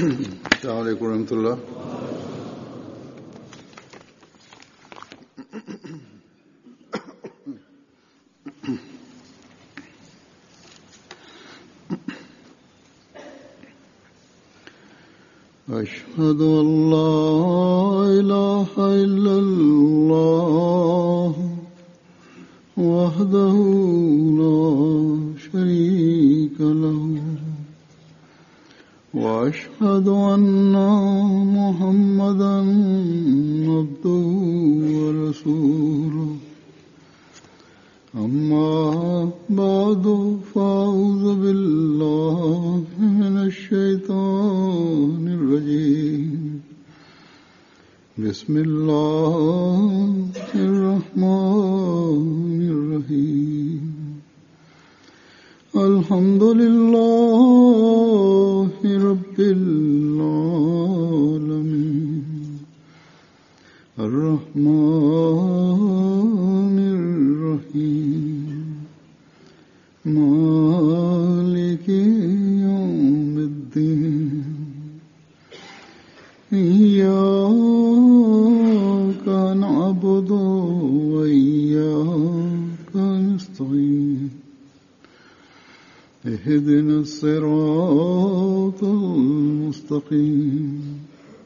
السلام عليكم ورحمة الله أشهد أن لا إله إلا الله وحده لا شريك له وأشهد أن محمدا عبده ورسوله أما بعد فأعوذ بالله من الشيطان الرجيم بسم الله الرحمن الرحيم الحمد لله رب العالمين الرحمن الرحيم مالك يوم الدين إياك نعبد وإياك نستعين اهدنا الصراط المستقيم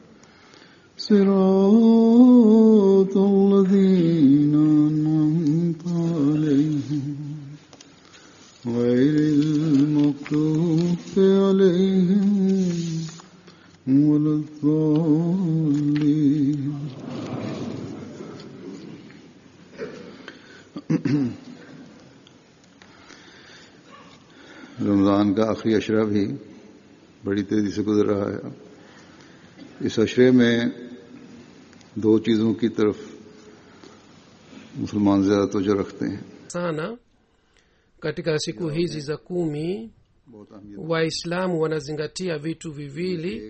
صراط الذين أنعمت عليهم غير المغضوب عليهم ولا الضالين रमज़ान का आखिरी अशरा भी बड़ी तेजी से गुजर रहा है इस अशरे में दो चीज़ों की तरफ मुसलमान ज़्यादा तवज्जो रखते हैं sana katika siku hizi za kumi बहुत अहमियत waislamu wanazingatia vitu viwili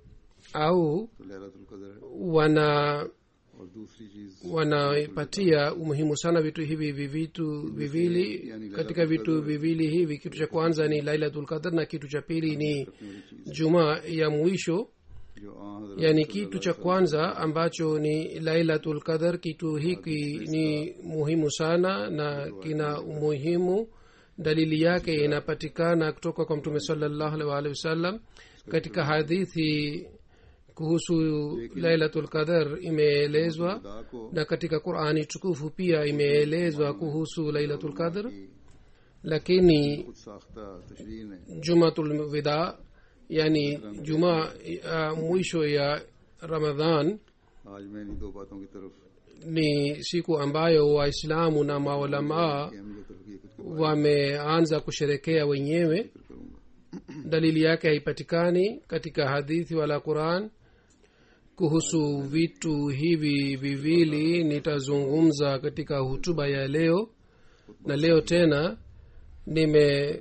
au तो लैलतुल कदर है wana और दूसरी चीज़ wanaipatia umuhimu sana vitu hivi vi- vitu viwili katika vitu viwili hivi kitu cha kwanza ni lailatul qadr na kitu cha pili ni jumaa ya mwisho जो आ yani kitu cha kwanza ambacho ni lailatul qadar kitu hiki ni muhimu sana na kina umuhimu dalili yake inapatikana kutoka kwa mtume salallahu alaihi waalihi wasallam katika hadithi kuhusu lailatul qadar imeelezwa खुदा को na katika qurani tukufu pia imeelezwa kuhusu lailatul qadr lakini खुद साख्ता तशरीह ने jumatul wida yani jumaa ya mwisho ya ramadhan आज मैं इन्हीं दो बातों की तरफ ni siku ambayo waislamu na maulamaa की अहमियत और हकीकत को wameanza kusherekea wenyewe जिक्र करूंगा dalili yake haipatikani katika hadithi wala quran kuhusu vitu hivi viwili nitazungumza katika hutuba ya leo na leo tena nime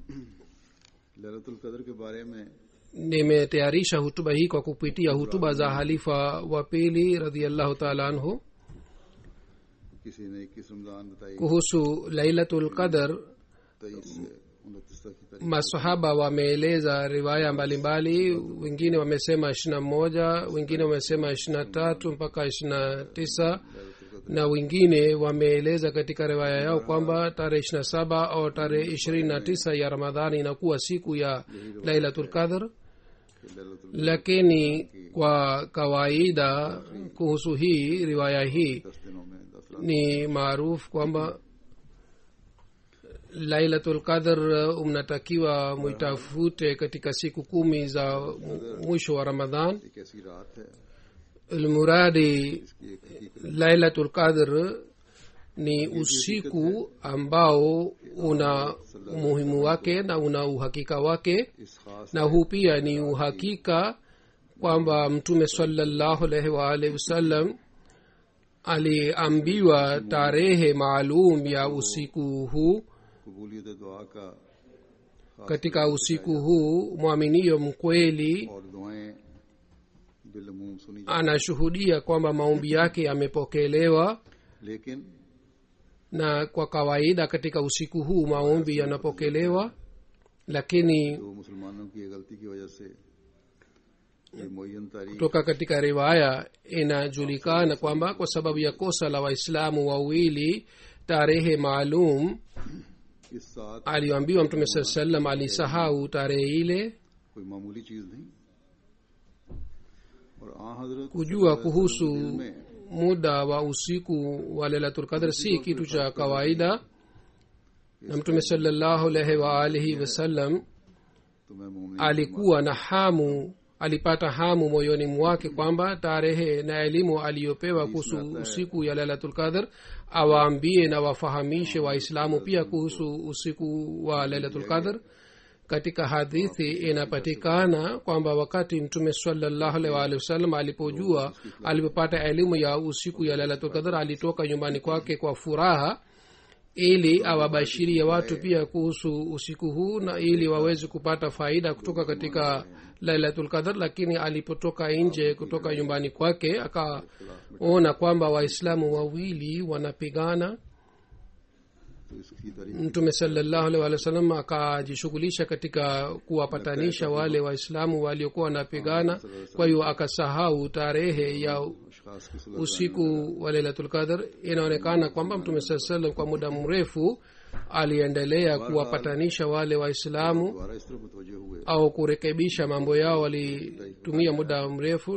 Lailatul कदर के बारे में nimetayarisha hutuba hii kwa kupitia hutuba za halifa wa pili radiallahu taala anhu किसी ने इक्कीस रमजान बताई kuhusu lailatul qadar तेईस से उनतीस तक की तारीख masahaba wameeleza riwaya mbalimbali wengine wamesema ishirina moja wengine wamesema ishirina tatu mpaka ishirina tisa na wengine wameeleza katika riwaya yao kwamba tarehe ishirina saba au tarehe ishirini na tisa ya ramadhani inakuwa siku ya lailatul qadr Lailatul lakini kwa kawaida kuhusu hii riwaya hii दस दिनों में दस रात ni maarufu kwamba lailatul qadr mnatakiwa mwitafute katika siku kumi za mu- mwisho wa ramadhan एक ऐसी रात है lmuradi इसकी एक हकीकत lailatul qadr ni usiku ambao una umuhimu wake na una uhakika wake इस खास na huu pia ni uhakika kwamba mtume salallahu alaihi waalihi wasallam aliambiwa tarehe maalum ya usiku huu कबूलियत दुआ का katika usiku huu mwaminio mkweli और दुआएं बिलमूम सुनी anashuhudia kwamba maombi yake yamepokelewa लेकिन na kwa kawaida katika usiku huu maombi yanapokelewa lakini जो मुसलमानों की ये गलती की वजह से ये मुयन तारीख kutoka katika riwaya inajulikana kwamba kwa sababu ya kosa la waislamu wawili tarehe maalum इस साथ aliyoambiwa mtume saa salam alisahau tarehe ile कोई मामूली चीज नहीं और आ हजरत kujua kuhusu में muda wa usiku wa lailatulqadr si kitu cha kawaida na mtume salallahu alaihi waalihi wasallam तो मैं मोमिन alikuwa na hamu alipata hamu moyoni mwake kwamba tarehe na elimu aliyopewa kuhusu usiku ya lailatulqadr awaambie na wafahamishe waislamu pia kuhusu usiku wa lailatulqadr katika hadithi inapatikana kwamba wakati mtume salallahu alaihi waalihi wasallam alipojua alipopata elimu ya usiku ya lailatulqadr alitoka nyumbani kwake kwa furaha ili awabashirie watu pia kuhusu usiku huu na ili waweze kupata faida kutoka katika lailatul qadr lakini alipotoka nje kutoka nyumbani kwake akaona kwamba waislamu wawili wanapigana तो इसकी तारीख mtume salallahu alaihi wa sallam akajishughulisha katika kuwapatanisha wale waislamu waliokuwa wanapigana kwa hiyo akasahau tarehe ya अशखास की सुलह usiku wa lailatul qadr inaonekana kwamba mtume saa salam kwa muda mrefu aliendelea kuwapatanisha wale waislamu दोबारा इस तरफ मुतवजे हुए au kurekebisha mambo yao walitumia muda mrefu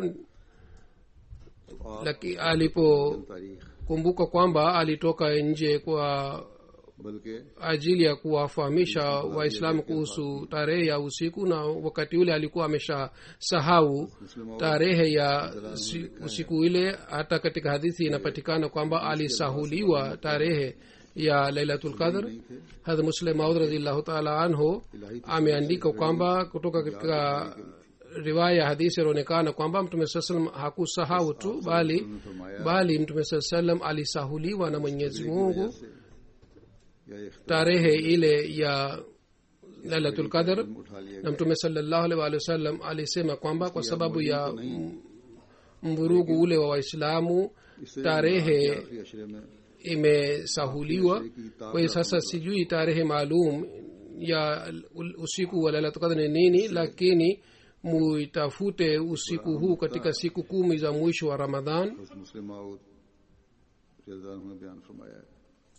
lakini alipokumbuka तारीख kwamba alitoka nje kwa बल्कि ajili ya kuwafahamisha waislamu kuhusu tarehe ya usiku na wakati ule alikuwa amesha sahau tarehe ya si- usiku ile hata katika hadithi inapatikana kwamba alisahuliwa tarehe ya lailatul qadr hadh muslim maud radiallahu taala anhu ameandika kwamba kutoka katika riwaya ya hadithi inaonekana kwamba mtume saa salam hakusahau tu bali bali mtume saa salam alisahuliwa na mwenyezi mungu या ये tarehe ile ya lailatul qadr उठा लिया na mtume salallahu alaihi waalihi wasallam alisema kwamba kwa sababu ya m- mvurugu ule wa waislamu इससे tarehe आखिरी अशरे में imesahuliwa kwa hiyo sasa sijui tarehe maalum ya ul- usiku wa lailatul qadr ni nini lakini muitafute usiku huu katika siku kumi za mwisho wa ramadhan बस मुस्लिम माऊद रज़ियल्लाहु अन्हु ने बयान फरमाया है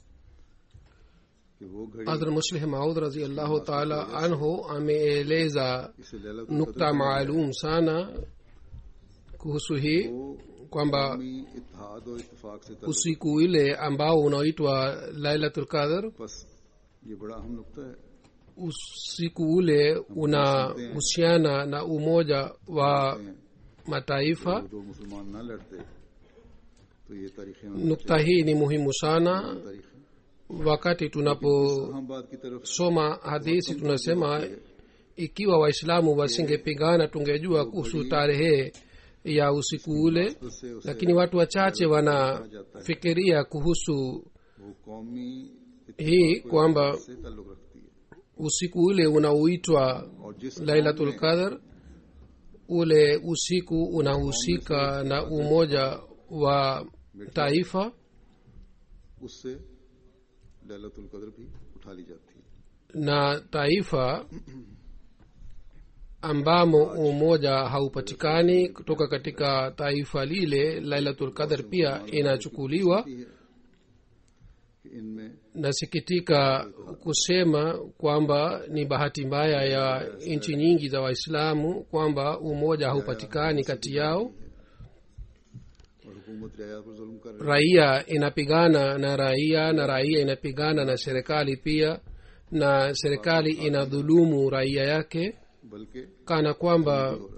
कि वो घड़ी hadhrat muslih maud raziallahu taala anhu ameeleza इसे Laila nukta maalum sana kuhusu hii को kwamba कौमी इत्तेहाद और इत्तेफाक से तल्लुक usiku ile ambao unaoitwa lailatul qadr बस ये बड़ा अहम नुकता है usiku ule unahusiana na umoja wa mataifa वो दो मुसलमान ना लड़ते तो ये तारीखें nukta hii ni muhimu sana तारीखें wakati tunaposoma हम बात की तरफ hadithi tunasema ikiwa waislamu wasingepigana tungejua kuhusu tarehe ya usiku ule से उसे lakini watu wachache wanafikiria kuhusu वो कौमी hii kwamba से ताल्लुक रखती है usiku ule unaoitwa और जिस lailatul qadr ule usiku unahusika na umoja wa taifa उससे लैलतुल कद्र भी उठा ली जाती है na taifa ambamo umoja haupatikani kutoka katika taifa lile lailatul qadr pia inachukuliwa कि इनमें nasikitika kusema kwamba ni bahati mbaya ya nchi nyingi za waislamu kwamba umoja haupatikani kati yao और हुकूमत रियाया पर जुल्म कर रही raia inapigana na raia na raia inapigana na serikali pia na serikali inadhulumu raia yake है बल्कि kana kwamba हो रहा है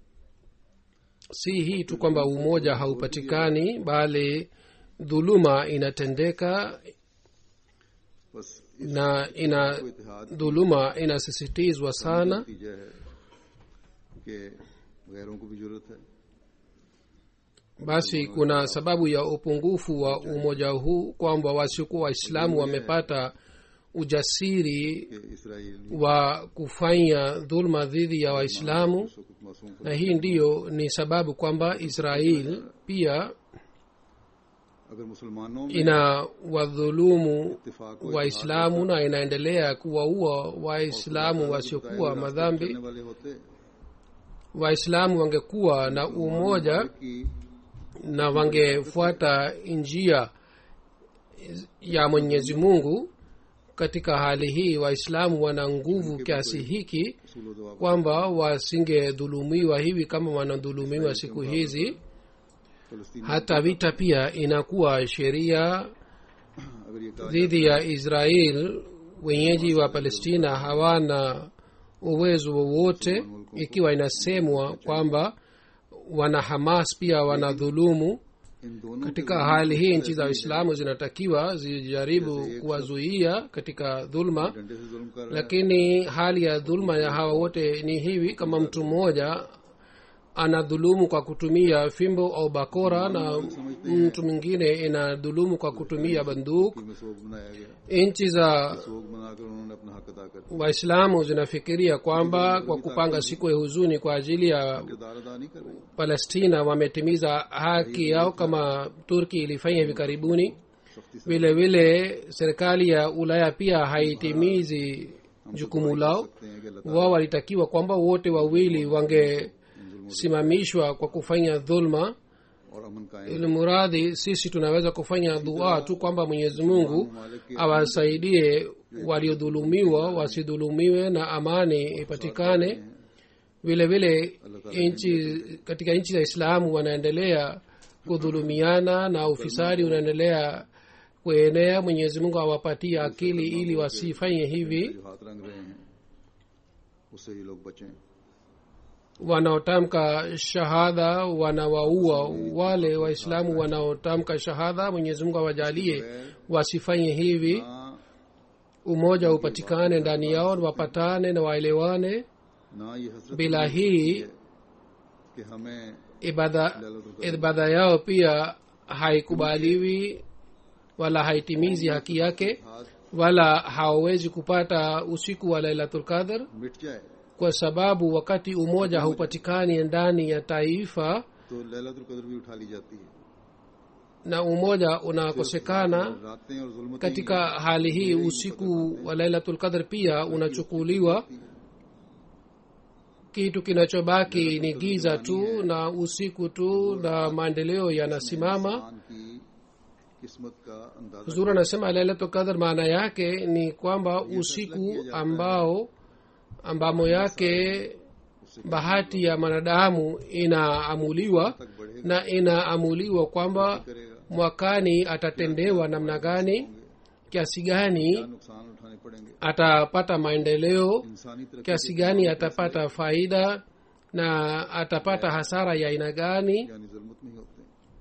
si hii tu kwamba umoja haupatikani bali dhuluma inatendeka बस na ina इसको इतिहाद dhuluma inasisitizwa sana नतीजा है कि गैरों को भी जरूरत है basi kuna sababu ya upungufu wa umoja huu kwamba wasiokuwa waislamu wamepata ujasiri कि Israel wa kufanya dhulma dhidi ya waislamu को कुछ मासूम na hii ndiyo ni sababu kwamba israel pia अगर मुसलमानों में ina wadhulumu इत्तेफाक और waislamu na inaendelea kuwaua waislamu wasiokuwa रास्ते madhambi चलने वाले होते waislamu wangekuwa na umoja कि na wangefuata njia ya mwenyezi mungu katika hali hii waislamu wana nguvu kiasi hiki सूल जवाब kwamba wasingedhulumiwa hivi kama wanadhulumiwa siku hizi फलस्तीन hata vita pia inakuwa sheria अगर ये कहा dhidi ya israel wenyeji wa palestina hawana uwezo wowote ikiwa inasemwa kwamba wana hamas pia wanadhulumu इन दोनों katika hali hii nchi za waislamu zinatakiwa zijaribu kuwazuia katika dhulma डंडे से जुल्म कर रहा है lakini hali ya dhulma ya hawa wote ni hivi kama mtu mmoja anadhulumu kwa kutumia fimbo au bakora na mtu mwingine inadhulumu kwa kutumia banduk में सोग बनाया गया nchi za सोग बनाकर उन्होंने अपना हक अदा कर दिया waislamu zinafikiria kwamba kwa kupanga siku ya huzuni kwa ajili ya किरदार अदा नहीं कर रही palestina wametimiza haki yao kama turki ilifanya hivi karibuni सख्ती से vile vile serikali ya ulaya pia haitimizi jukumu lao सकते हैं कि अल्लाह wao walitakiwa kwamba wote wawili wangesimamishwa kwa kufanya dhulma और अमन कायम ili muradhi sisi tunaweza kufanya dua tu kwamba mwenyezi mungu awasaidie waliodhulumiwa wasidhulumiwe na amani ipatikane vile vile nchi katika nchi za islamu wanaendelea kudhulumiana na ufisadi unaendelea kuenea mwenyezi mungu awapatie akili ili wasifanye hivi जो हाथ रंग रहे हैं उससे ही लोग बचें wanaotamka shahada wanawaua wale waislamu wanaotamka shahada mwenyezi mungu awajalie wasifanye hivi ना umoja upatikane ndani yao wapatane na waelewane ना ये हसरत bila hii कि हमें ibada ibada yao pia haikubaliwi wala haitimizi haki yake हाथ wala hawawezi kupata usiku wa lailatul qadr मिट जाए kwa sababu wakati umoja haupatikani ndani ya taifa तो लैलतुल कदर भी उठा ली जाती है na umoja unakosekana रातें और जुल्मतें katika hali hii usiku wa lailatul qadr pia unachukuliwa kitu kinachobaki ni giza tu na usiku tu na maendeleo yanasimama इंसान की किस्मत का अंदाजा huzuri anasema lailatul qadr maana yake ni kwamba usiku ambao ambamo yake bahati ya mwanadamu inaamuliwa तक बढ़ेगा na inaamuliwa kwamba करेगा mwakani atatendewa namna gani kiasi gani क्या नुकसान उठाने पड़ेंगे atapata maendeleo इंसानी तरक्की kiasi gani atapata faida na atapata hasara ya aina gani यानी जुल्मत नहीं होते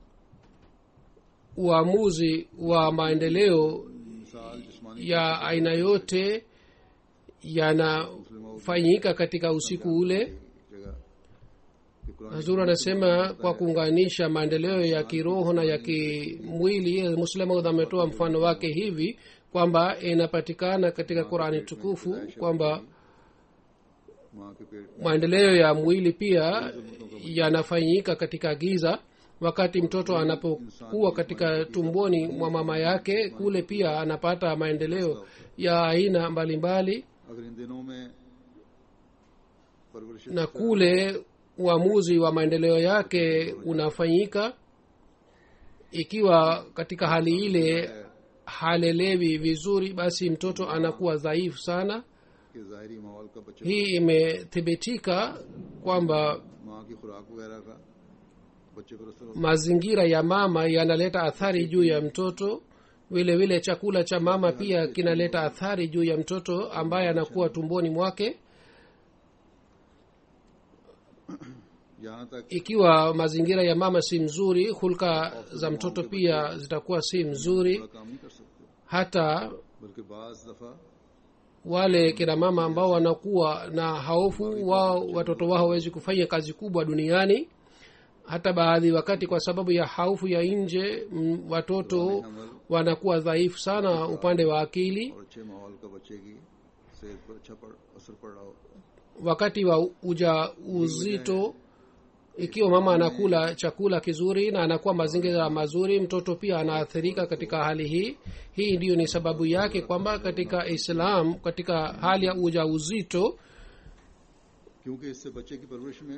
uamuzi wa maendeleo मिसाल जिस्मानी ya aina yote yanafanyika katika usiku ule जगह कि Quran hazur anasema kwa kuunganisha maendeleo ya kiroho na ya kimwili muslimaud ametoa mfano wake hivi kwamba inapatikana katika qurani tukufu kwamba माँ के पेट maendeleo ya mwili pia yanafanyika katika giza wakati mtoto anapokuwa katika tumboni mwa mama yake kule pia anapata maendeleo ya aina mbalimbali अगर इन दिनों में परवरिश na kule uamuzi wa maendeleo yake unafanyika ikiwa katika hali ile halelewi vizuri basi mtoto anakuwa dhaifu sana के ज़ाहरी माहौल का बच्चे hii imethibitika kwamba माँ की खुराक वगैरह का बच्चे पर असर होता mazingira ya mama yanaleta athari juu ya mtoto vile vile chakula cha mama pia kinaleta athari juu ya mtoto ambaye anakuwa tumboni mwake है यहाँ तक ikiwa mazingira ya mama si mzuri hulka za mtoto pia zitakuwa si mzuri थोड़ा काम नहीं कर सकते hata बल्कि बाज दफा wale kina mama ambao wanakuwa na hofu wao watoto wao hawezi kufanya kazi kubwa duniani hata baadhi wakati kwa sababu ya haufu ya nje mm, watoto wanakuwa dhaifu sana upande wa akili और अच्छे माहौल का बच्चे की सेहत पर अच्छा पड़, असर पड़ रहा हो wakati wa uja uzito ikiwa mama anakula chakula kizuri na anakuwa mazingira mazuri mtoto pia anaathirika katika hali hii hii ndiyo ni sababu yake kwamba katika islam katika hali ya uja uzito क्योंकि इससे बच्चे की परवरिश में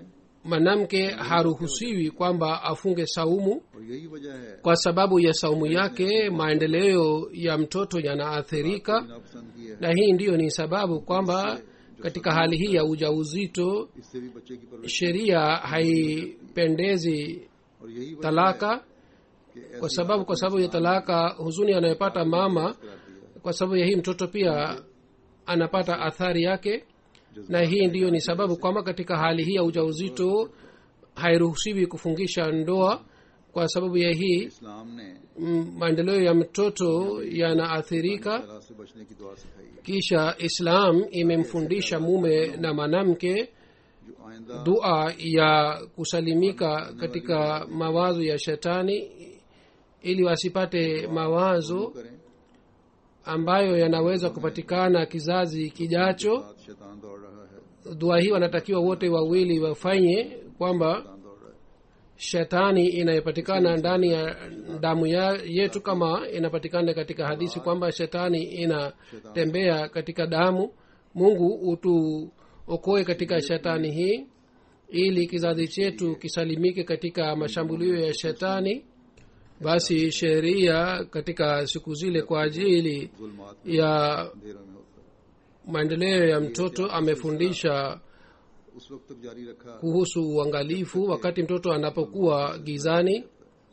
mwanamke haruhusiwi kwamba afunge saumu और यही वजह है kwa sababu ya saumu yake maendeleo ya mtoto yanaathirika नापसंद की है na hii ndiyo ni sababu kwamba katika hali hii ya ujauzito इससे भी बच्चे की परवरिश sheria haipendezi और यही वजह talaka कि kwa sababu kwa sababu ya talaka huzuni anayopata mama कराती है kwa sababu ya hii mtoto pia anapata athari yake na hii ndiyo ni sababu kwamba katika hali hii ya ujauzito hairuhusiwi kufungisha ndoa kwa sababu ya hii इस्लाम ने mm, maendeleo ya mtoto yanaathirika तलाक से बचने की दुआ सिखाई है kisha islam imemfundisha mume na mwanamke जो आइंदा dua ya kusalimika katika mawazo ya shetani ili wasipate mawazo करें ambayo yanaweza kupatikana kizazi kijacho साथ शैतान दौड़ रहा है dua hii wanatakiwa wote wawili wafanye kwamba शैतान दौड़ रहा है shetani inayopatikana ndani ya damu ya yetu kama inapatikana katika hadithi kwamba shetani inatembea katika damu mungu utuokoe katika shetani hii ili kizazi chetu kisalimike katika mashambulio ya shetani basi sheria katika siku zile kwa ajili जुल्मात ya अंधेरों में होता है maendeleo ya mtoto amefundisha उस वक्त तक जारी रखा kuhusu uangalifu wakati mtoto anapokuwa gizani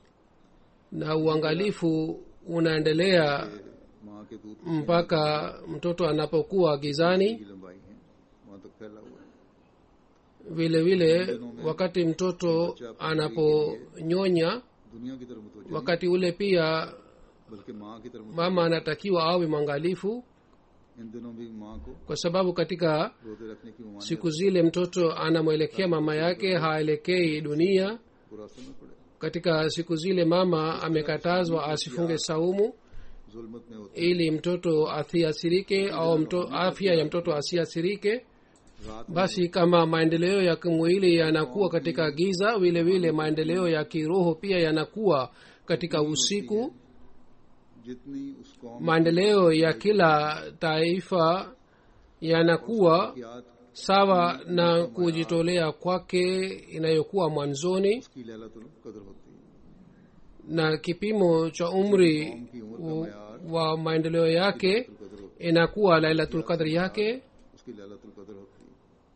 na uangalifu unaendelea माँ के दूध mpaka mtoto anapokuwa gizani की लंबाई है वहां तक फैला हुआ है vile vile wakati mtoto anaponyonya दुनिया की तरफ मुतवज्जो wakati ule pia बल्कि माँ की तरफ mama anatakiwa awe mwangalifu इन दिनों भी माँ को kwa sababu katika रोते रखने की ममानियत siku zile mtoto anamwelekea mama yake haelekei dunia पूरा सुनना पड़े katika siku zile mama amekatazwa asifunge saumu जुल्मत में होती ili mtoto asiathirike au mto, afya ya mtoto asiathirike रात basi kama maendeleo ya kimwili yanakuwa katika giza vile vile maendeleo ya kiroho pia yanakuwa katika usiku जितनी उस कौम maendeleo ya kila taifa yanakuwa की याद sawa na kujitolea kwake inayokuwa mwanzoni की लैलातुल कदर होती है na kipimo cha umri की उम्र का u- मैार wa maendeleo yake कदर होती inakuwa lailatul qadri yake है उसकी लैलातुल कदर होती है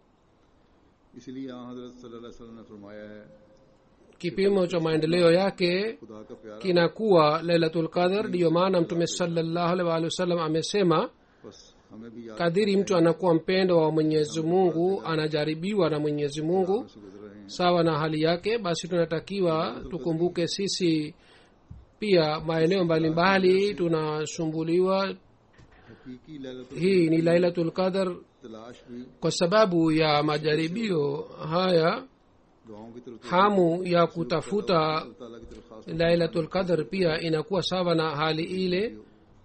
इसलिए यहाँ हजरत सल्लल्लाहु अलैहि वसल्लम ने फरमाया है kipimo cha maendeleo yake खुदा का प्यारा kinakuwa lailatul qadr ndiyo maana mtume salallahu alaihi waalihi wasallam amesema बस हमें भी याद kadiri mtu anakuwa mpendo wa mwenyezi mungu anajaribiwa na mwenyezi mungu से गुजर रहे हैं sawa na hali yake basi tunatakiwa tukumbuke sisi pia maeneo mbalimbali tunasumbuliwa हकीकी लैलातुल hii ni lailatul qadr तलाश भी kwa sababu ya majaribio haya दुआओं की तरफ hamu ya kutafuta अल्लाह ताला की तरफ खास lailatul qadr pia inakuwa sawa na hali ile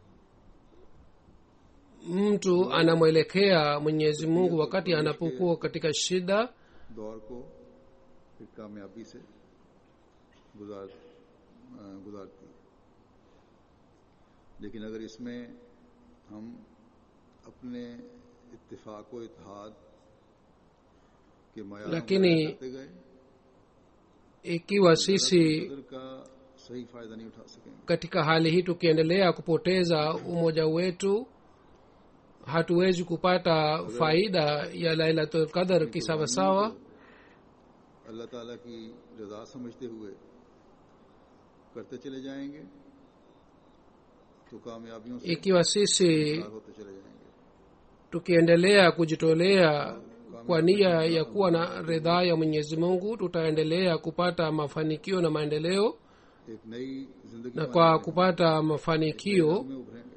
mtu anamwelekea mwenyezi mungu wakati anapokuwa katika shida दौर को फिर कामयाबी से गुजार अ, गुजारती है लेकिन अगर इसमें हम अपने इत्तेफाक व इतिहाद के मैार lakini- करते गए ikiwa sisi कदर का सही फायदा नहीं उठा सकेंगे katika hali hii tukiendelea kupoteza umoja wetu hatuwezi kupata faida ya lailatul qadr kisawasawa अल्लाह ताला की रजा समझते हुए करते चले जाएंगे तो कामयाबियों से ikiwa sisi पार होते चले जाएंगे tukiendelea kujitolea kwa nia ya kuwa na ridhaa ya mwenyezi mungu tutaendelea kupata mafanikio na maendeleo एक नई जिंदगी na kwa kupata mafanikio में उभरेंगे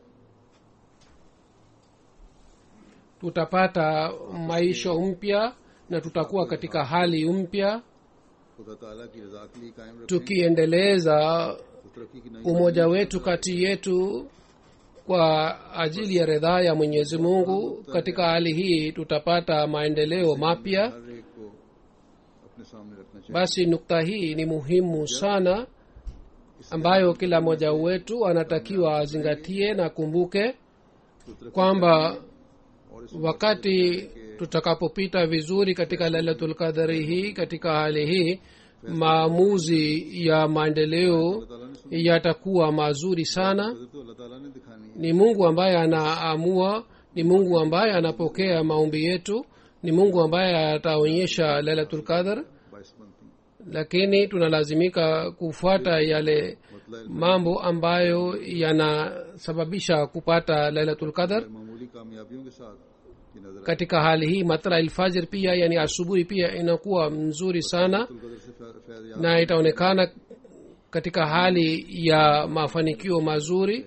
tutapata maisha mpya na tutakuwa katika hali mpya खुदा ताला की रजा के लिए कायम रखें tukiendeleza तो तरक्की की नई umoja wetu kati yetu kwa ajili ya ridhaa ya mwenyezi mungu katika hali hii tutapata maendeleo mapya हर एक को अपने सामने रखना चाहिए basi nukta hii ni muhimu sana ambayo kila mmoja wetu anatakiwa azingatie na kumbuke तो तरक्की kwamba wakati tutakapopita vizuri katika lailatul qadari hii katika hali hii maamuzi ya maendeleo yatakuwa mazuri sana कदर तो अल्लाह ताला ने दिखानी है ni mungu ambaye anaamua ni mungu ambaye anapokea maombi yetu ni mungu ambaye ataonyesha lailatul qadar बाईस बनती हैं lakini tunalazimika kufuata yale मतलब mambo ambayo yanasababisha kupata lailatul qadar मामूली कामयाबियों के साथ ये नजर katika hali hii matla ilfajir pia yani asubuhi pia inakuwa mzuri sana Abdul कदर से फै- फैज याद na itaonekana katika hali ya mafanikio mazuri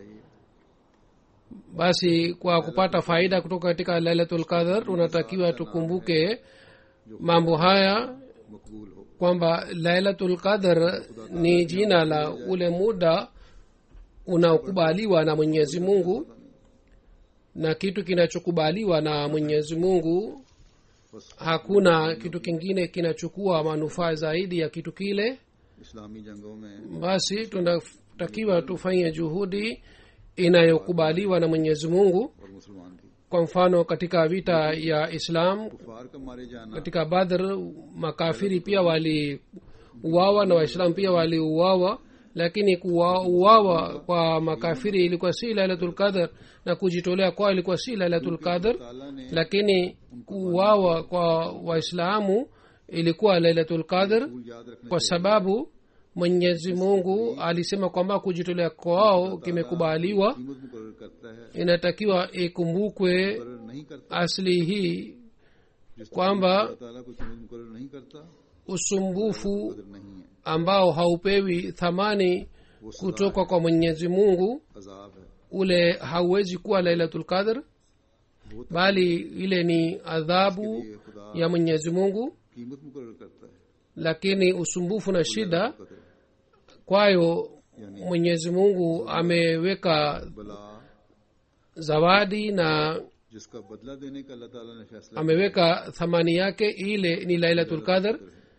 basi kwa kupata faida kutoka katika lailatul qadar tunatakiwa tukumbuke mambo haya मकबूल हो kwamba lailatul qadar ni jina la ule muda unaokubaliwa na mwenyezi mungu na kitu kinachokubaliwa na mwenyezi mungu hakuna kitu kingine kinachukua manufaa zaidi ya kitu kile इस्लामी जंगों में basi tunatakiwa tufanye juhudi inayokubaliwa na mwenyezi mungu और मुसलमान भी kwa mfano katika vita ya islam कुफार का मारे जाना katika badr makafiri pia waliuawa na waislamu pia waliuawa lakini kuuawa kwa makafiri ilikuwa si lailatul qadr na kujitolea kwao ilikuwa si lailatul qadr ताला ने lakini kuuawa kwa waislamu ilikuwa lailatul qadr भूल याद रखने kwa sababu mwenyezi mungu alisema kwamba kujitolea kwao kimekubaliwa कीमत मुकर करता है inatakiwa ikumbukwe मुकर नहीं करता asli hii जिस kwamba अल्लाह ताला कोई कीमत मुकर नहीं करता usumbufu कदर नहीं है ambao haupewi thamani वो सदा kutoka kwa mwenyezi mungu अजाब है ule hauwezi kuwa lailatul qadr वो bali ile ni adhabu ये खुदा ya mwenyezi mungu कीमत मुकर करता है lakini usumbufu na shida कदर kwayo mwenyezi mungu ameweka बला zawadi na जिसका बदला देने का अल्लाह ताला ने फैसला ameweka thamani yake ile ni lailatul qadr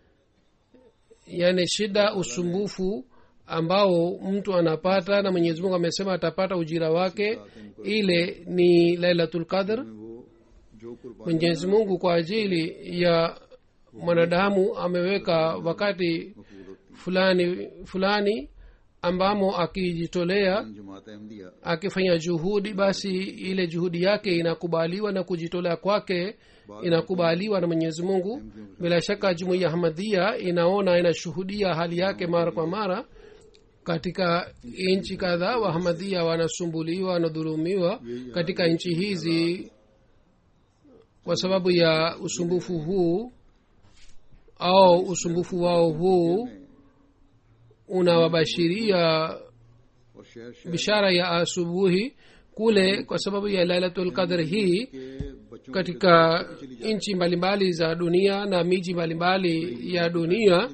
yani shida usumbufu ambao mtu anapata na mwenyezi mungu amesema atapata ujira wake ile ni lailatul qadr में वो जो कुर्बानी mwenyezi mungu kwa ajili ya mwanadamu ameweka wakati मकबूल होती fulani fulani ambamo akijitolea है जमात Ahmadiyya akifanya juhudi basi ile juhudi yake inakubaliwa na kujitolea kwake inakubaliwa na mwenyezi mungu bila shaka jumuiya hamadhia inaona inashuhudia hali yake mara kwa mara katika nchi kadhaa wahamadhia wanasumbuliwa wanadhulumiwa katika nchi hizi kwa sababu ya usumbufu huu au usumbufu wao huu unawabashiria और शहर शहर bishara ya asubuhi kule kwa sababu ya lailatul qadr hii के बच्चों katika nchi mbalimbali za dunia na miji mbalimbali ya dunia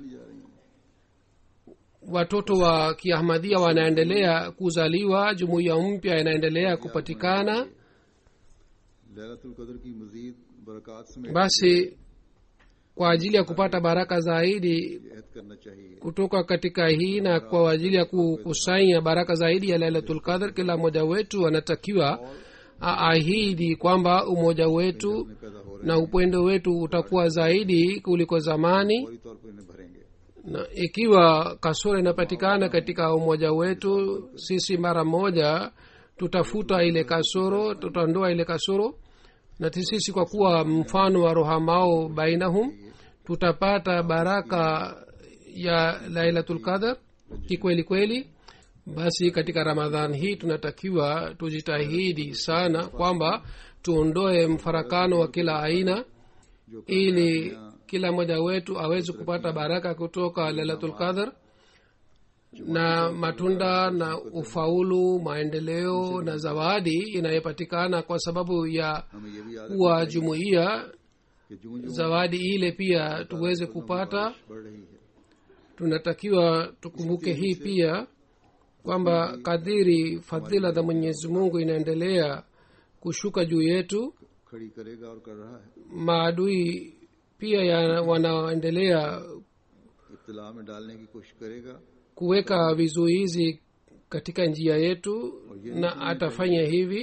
watoto wa kiahmadhia wanaendelea kuzaliwa jumuiya mpya inaendelea kupatikana Lailatul कदर की मजीद बरकत समेत basi kwa ajili ya kupata baraka zaidi अहद करना चाहिए kutoka katika hii na kwa ajili ya kukusanya baraka zaidi ya lailatul qadr kila mmoja wetu anatakiwa aahidi kwamba umoja wetu में पैदा हो रहे na upendo wetu utakuwa zaidi kuliko zamani फौरी तौर पर इन्हें भरेंगे na ikiwa kasoro inapatikana katika umoja wetu sisi mara moja tutafuta ile kasoro tutaondoa ile kasoro na sisi kwa kuwa mfano wa rohamao bainahum tutapata baraka ya lailatul qadar kikweli kweli basi katika ramadhan hii tunatakiwa tujitahidi sana kwamba tuondoe mfarakano wa kila aina ili kila mmoja wetu aweze kupata baraka kutoka lailatul qadar na matunda na ufaulu maendeleo na zawadi inayopatikana kwa sababu ya हमें ये भी याद kuwa jumuiya कि जूं जूं zawadi ile pia tuweze kupata बढ़ रही है tunatakiwa tukumbuke hii pia kwamba kadiri fadhila za mwenyezi mungu inaendelea kushuka juu yetu खड़ी करेगा और कर रहा है maadui pia ya wanaendelea इब्तला में डालने की कोशिश करेगा kuweka vizuizi katika njia yetu na atafanya hivi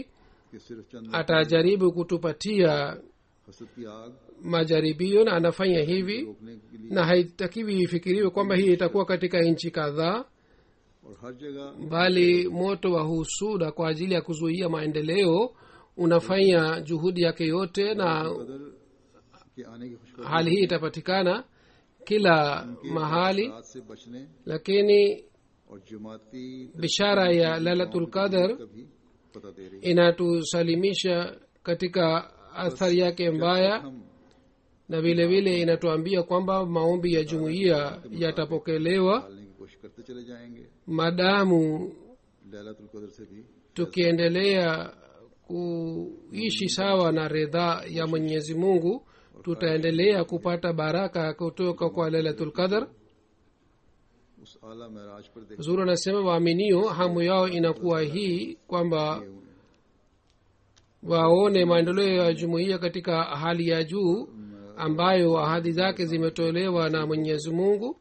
कि सिर्फ चंद atajaribu kutupatia हसद की आग majaribio na anafanya hivi रोकने के लिए na haitakiwi ifikiriwe kwamba hii itakuwa katika nchi kadhaa और हर जगह bali moto wa husuda kwa ajili ya kuzuia maendeleo unafanya juhudi yake yote na कदर के आने की खुशखबरी hali hii itapatikana kila mahali रात से बचने lakini और जमाती bishara ya lailatul qadar का भी पता दे रही inatusalimisha katika athari yake mbaya हम na vile vile inatuambia kwamba maombi ya jumuiya yatapokelewa डालने की कोशिश करते चले जाएंगे madamu लैलातुल कदर से भी tukiendelea kuishi sawa na ridhaa ya mwenyezi mungu tutaendelea kupata baraka kutoka kwa lailatul qadar उस आला महराज पर देख zuru anasema waaminio hamu yao inakuwa hii kwamba waone maendeleo ya jumuiya katika hali ya juu ambayo ahadi zake zimetolewa na mwenyezi mungu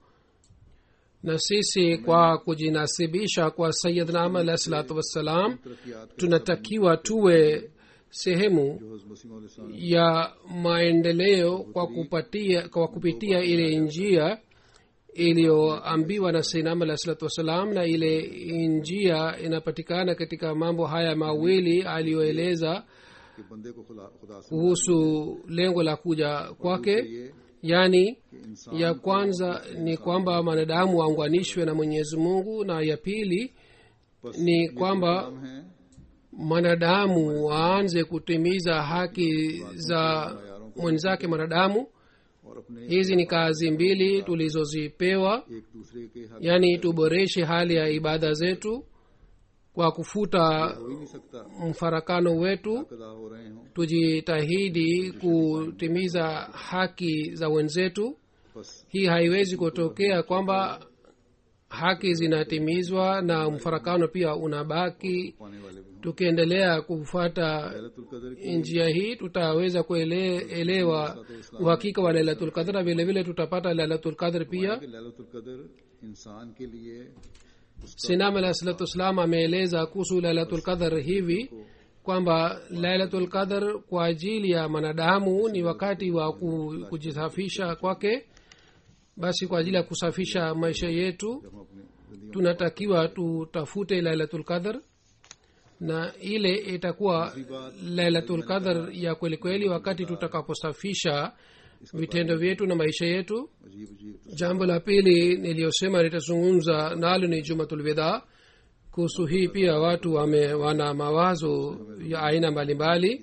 na sisi kwa kujinasibisha kwa sayidna ama alahi salatu wassalam तरक्यात tunatakiwa tuwe sehemu जो हज़रत मसीह मौला सलाम ya maendeleo kwa kupatia kwa kupitia ile njia iliyoambiwa na sainam alah salatu wassalam na ile njia inapatikana katika mambo haya mawili aliyoeleza के बंदे को खुदा खुदा से kuhusu lengo la kuja kwake ये yaani कि इंसान ya kwanza ni kwamba mwanadamu waunganishwe na mwenyezi mungu na ya pili बस ni kwamba हम हैं mwanadamu waanze kutimiza haki za mwenzake mwanadamu और अपने hizi ni kazi mbili tulizozipewa एक दूसरे के हक yaani tuboreshe hali ya ibada zetu kwa kufuta हो ही नहीं सकता mfarakano wetu अदा हो रहे हों tujitahidi kutimiza haki za wenzetu बस hii haiwezi kutokea kwamba haki zinatimizwa na mfarakano pia unabaki पाने वाले भी हों tukiendelea kufuata लैलतुल कदर की njia hii tutaweza kuelewa uhakika wa lailatul qadr na vile vile tutapata lailatul qadr pia कि लैलतुल कदर इंसान के लिए sinam alah salatu wassalam ameeleza kuhusu lailatul qadr hivi kwamba lailatul qadr kwa ajili ya mwanadamu ni wakati wa ku- kujisafisha kwake basi kwa ajili ya kusafisha maisha yetu हम अपने जिंदगी tunatakiwa tutafute lailatul qadr na ile itakuwa lailatul qadr ya kweli kweli wakati tutakaposafisha vitendo vyetu na maisha yetu में अजीब अजीब jambo la pili niliyosema nitazungumza nalo ni jumatulwidha kuhusu hii pia watu wame, wana mawazo ya aina mbalimbali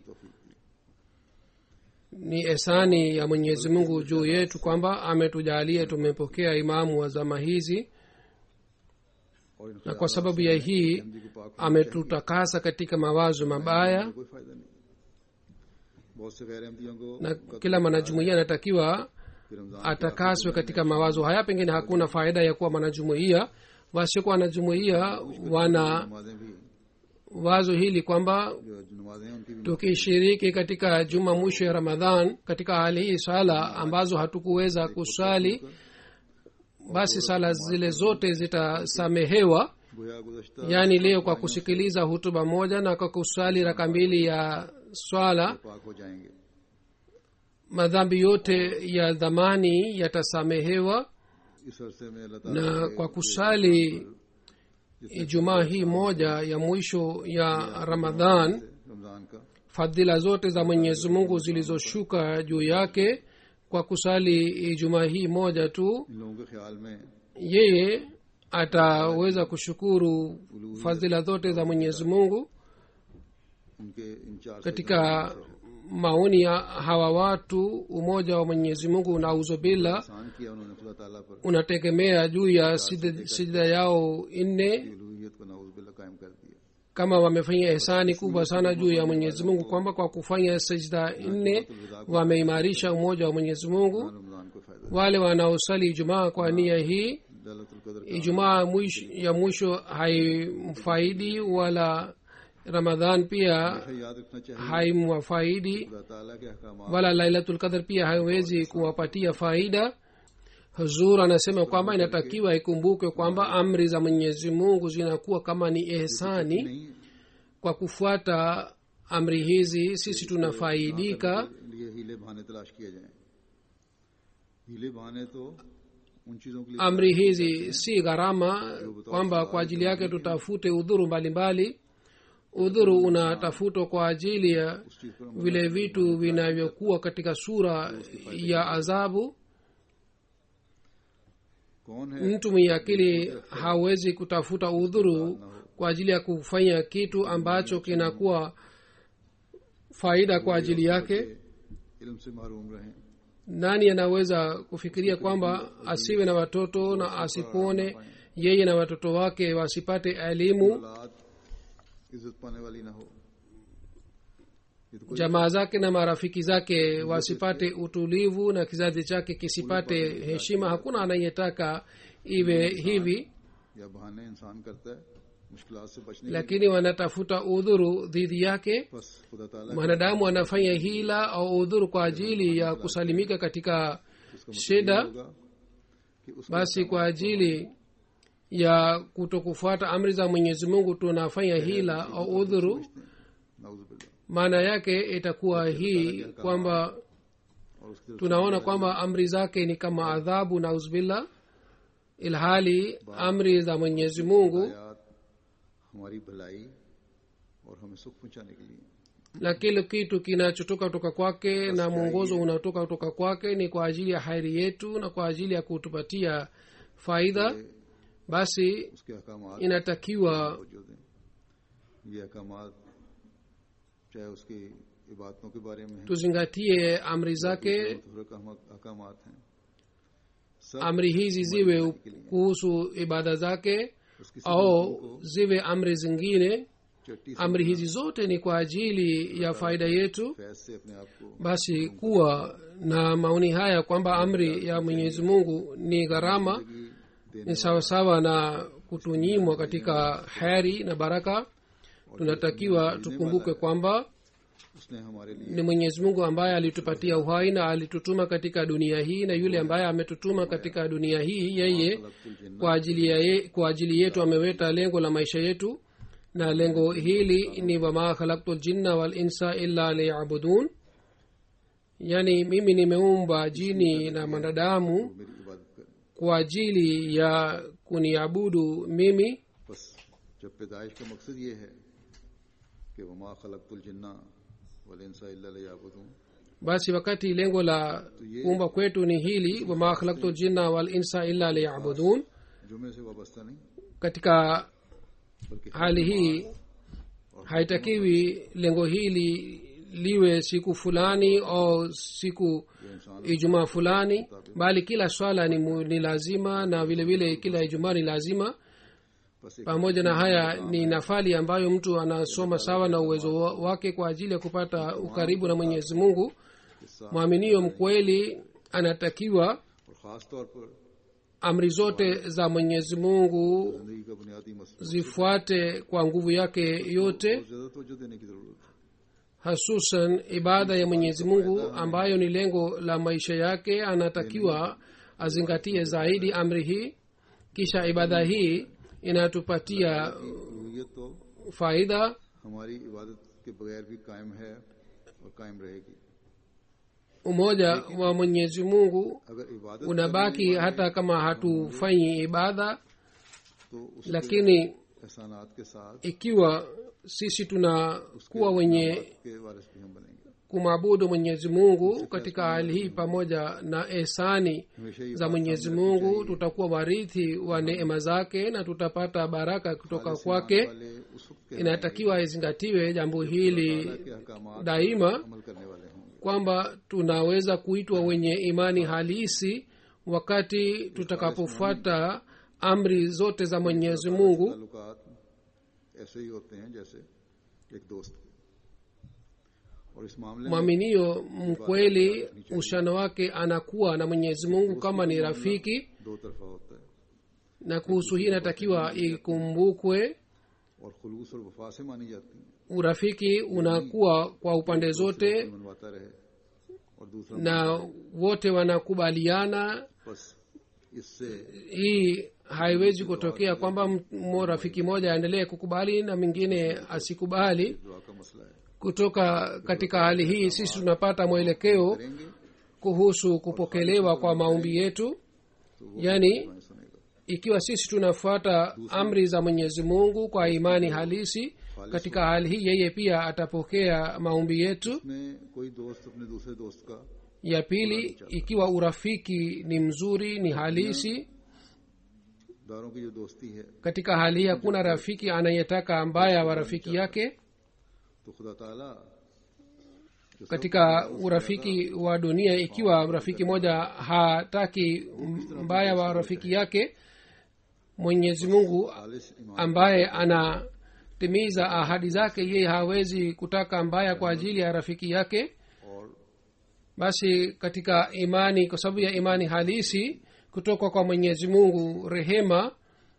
ni esani ya mwenyezi mungu juu yetu kwamba ametujalia tumepokea imamu wa zama hizi और इन na kwa sababu ya hii Hindi को पाक ametutakasa katika mawazo mabaya कोई फायदा नहीं बहुत से गैर अहमदियों को na kila mwanajumuia anatakiwa कि Ramzan atakaswe katika mawazo haya pengine hakuna faida ya kuwa mwanajumuia wasiokuwa wanajumuia wana नमाजें भी wazo hili kwamba जो जो नमाजें हैं उनकी भी tukishiriki katika juma mwisho ya ramadhan katika hali hii sala ambazo hatukuweza kusali basi sala zile zote zitasamehewa गोया गुजश्ता yaani leo kwa kusikiliza hutuba moja na kwa kusali raka mbili ya swala पाक हो जाएंगे madhambi yote ya dhamani yatasamehewa इस अरसे में अल्लाह ताला na kwa kusali ijumaa hii moja ya mwisho ya ramadhan Ramzan का fadhila zote za mwenyezi mungu zilizoshuka juu yake kwa kusali ijumaa hii moja tu इन लोगों के ख्याल में yeye ataweza kushukuru fadhila zote za mwenyezi mungu उनके इन चार katika maoni ya hawa watu umoja wa mwenyezi mungu nauzubillah एहसान किया उन्होंने खुदा ताला पर unategemea juu ya sijda sijda yao nne उलूहियत को नाउज बिल्ला कायम कर दिया kama wamefanya ihsani kubwa sana juu ya mwenyezi mungu kwamba kwa kufanya sajda nne wameimarisha umoja wa mwenyezi mungu Ramzan को फायदा wale wanaosali ijumaa kwa nia hii Lailatul कदर का ijumaa mwisho, ya mwisho haimfaidi wala ramadhan pia हमेशा याद रखना चाहिए haimwafaidi खुदा ताला के अहकाम wala lailatul qadr pia haiwezi kuwapatia faida huzur anasema kwamba inatakiwa ikumbuke kwamba amri za mwenyezi mungu zinakuwa kama ni ehsani नहीं kwa kufuata amri hizi sisi tunafaidika लिए हीले बहाने तलाश किए जाएं हीले बहाने तो उन चीजों के लिए amri hizi si gharama kwamba kwa ajili yake tutafute udhuru mbalimbali udhuru unatafutwa kwa ajili ya उस चीज पर vile vitu vinavyokuwa katika sura ya adhabu कौन है mtu mwenye akili hawezi kutafuta udhuru kwa ajili ya kufanya kitu ambacho kinakuwa faida kwa ajili yake इल्म से महरूम रहे nani anaweza kufikiria kwamba asiwe na watoto na asipone yeye na watoto wake wasipate elimu औलाद इज्जत पाने वाली ना हो ये तो कोई jamaa zake na marafiki zake wasipate utulivu na kizazi chake kisipate heshima hakuna anayetaka iwe hivi या बहाने इंसान करता है मुश्किलात से बचने के lakini wanatafuta udhuru dhidi yake लिए बस खुदा ताला mwanadamu anafanya hila au udhuru kwa ajili ya kusalimika katika इसका मतलब shida होगा कि उसका basi kwa ajili ya kutokufuata amri za mwenyezi mungu tunafanya hila au udhuru नाउजुबिल्लाह maana yake itakuwa hii kwamba और उसकी तरफ tunaona kwamba amri zake ni kama adhabu na uzbillah ilhali amri za mwenyezi mungu आयात हमारी भलाई और हमें सुख पहुंचाने के लिए na kile kitu kinachotoka kutoka kwake na mwongozo unatoka kutoka kwake ni kwa ajili ya hairi yetu na kwa ajili ya kutupatia faida basi उसके अहकाम inatakiwa तवज्जो दें ये अहकाम चाहे उसकी इबादतों के बारे में है tuzingatie amri zake अहकाम हैं सब amri hizi ziwe kuhusu ibada zake उसकी au ziwe amri zingine चट्टी से amri hizi zote ni kwa ajili ya faida yetu Faiz से अपने आप को basi kuwa na maoni haya kwamba amri ya mwenyezi mungu ni gharama देने ni sawasawa na kutunyimwa katika heri na baraka tunatakiwa tukumbuke kwamba उसने हमारे लिए ni mwenyezi mungu ambaye alitupatia uhai na alitutuma katika dunia hii na yule ambaye ametutuma katika dunia hii yeye खलकुल जिन्न kwa ajili, ya ye, kwa ajili yetu ameweta lengo la maisha yetu na lengo hili ni wama khalaktu ljinna walinsa illa liyabudun yaani mimi nimeumba jini na mwanadamu मेरी इबादत कर kwa ajili ya kuniabudu mimi बस जब पैदाइश का मकसद ये है कि वमा खलकुल जिन्ना वल इंसा इल्ला लियाबुदून basi wakati lengo la kuumba kwetu ni hili wama khalaktu ljinna walinsa illa liyabudun जुमे से वाबस्ता नहीं katika बल्कि hali hii haitakiwi lengo hili liwe siku fulani au siku जो इंसान ijumaa fulani bali kila swala ni, mu, ni lazima na vile vile kila ijumaa ni lazima बस एक pamoja na haya ni nafali ambayo mtu anasoma sawa na uwezo wa- wake kwa ajili ya kupata ukaribu na mwenyezi mungu हिस्सा mwaminio mkweli anatakiwa और खास तौर पर amri zote za mwenyezi mungu जिंदगी का बुनियादी मसला zifuate kwa nguvu yake yote बहुत ज्यादा तवज्जो देने की जरूरत है hasusan ibada ya mwenyezi mungu ambayo ni lengo la maisha yake anatakiwa azingatie zaidi amri hii kisha ibada hii inatupatia रूहियत तो faida हमारी इबादत के बगैर भी कायम है और कायम रहेगी umoja wa mwenyezi mungu अगर इबादत unabaki hata kama hatufanyi ibada तो उस lakini एहसानात के साथ ikiwa sisi tunakuwa wenye के वारिस भी हम बनेंगे kumwabudu mwenyezi mungu katika hali hii pamoja na ehsani हमेशा ये za mwenyezi mungu tutakuwa warithi wa neema zake na tutapata baraka kutoka kwake वाले उस वक्त के inatakiwa izingatiwe jambo hili के अहकामात daima अमल करने वाले होंगे kwamba tunaweza kuitwa wenye imani halisi wakati tutakapofuata amri zote za mwenyezi mungu ताल्लुकात ऐसे ही होते हैं जैसे एक दोस्त के और इस मामले में mwaminio mkweli uhusiano wake anakuwa na mwenyezi mungu kama ni rafiki दो तरफा होता है na kuhusu hii inatakiwa ikumbukwe और खुलूस और वफा से मानी जाती है urafiki unakuwa kwa upande zote मनवाता रहे और दूसरा na wote wanakubaliana बस इससे hii haiwezi kutokea kwamba m- mo rafiki moja aendelee kukubali na mwingine asikubali दुआ का मसला है kutoka katika hali hii sisi tunapata mwelekeo करेंगे kuhusu kupokelewa kwa maombi yetu yaani मैं सुनेगा ikiwa sisi tunafuata amri za mwenyezi mungu kwa imani halisi katika hali hii yeye pia atapokea maombi yetu इसमें कोई दोस्त अपने दूसरे दोस्त का ya pili ikiwa urafiki ni mzuri ni halisi दारों की जो दोस्ती है katika hali hii hakuna rafiki anayetaka mbaya wa rafiki yake तो खुदा ताला जो सब katika urafiki wa dunia ikiwa rafiki moja hataki mbaya wa rafiki yake mwenyezi mungu खालिश ईमान ambaye anatimiza ahadi zake yeye hawezi kutaka mbaya kwa ajili ya rafiki yake और basi katika imani kwa sababu ya imani halisi kutoka kwa mwenyezi mungu rehema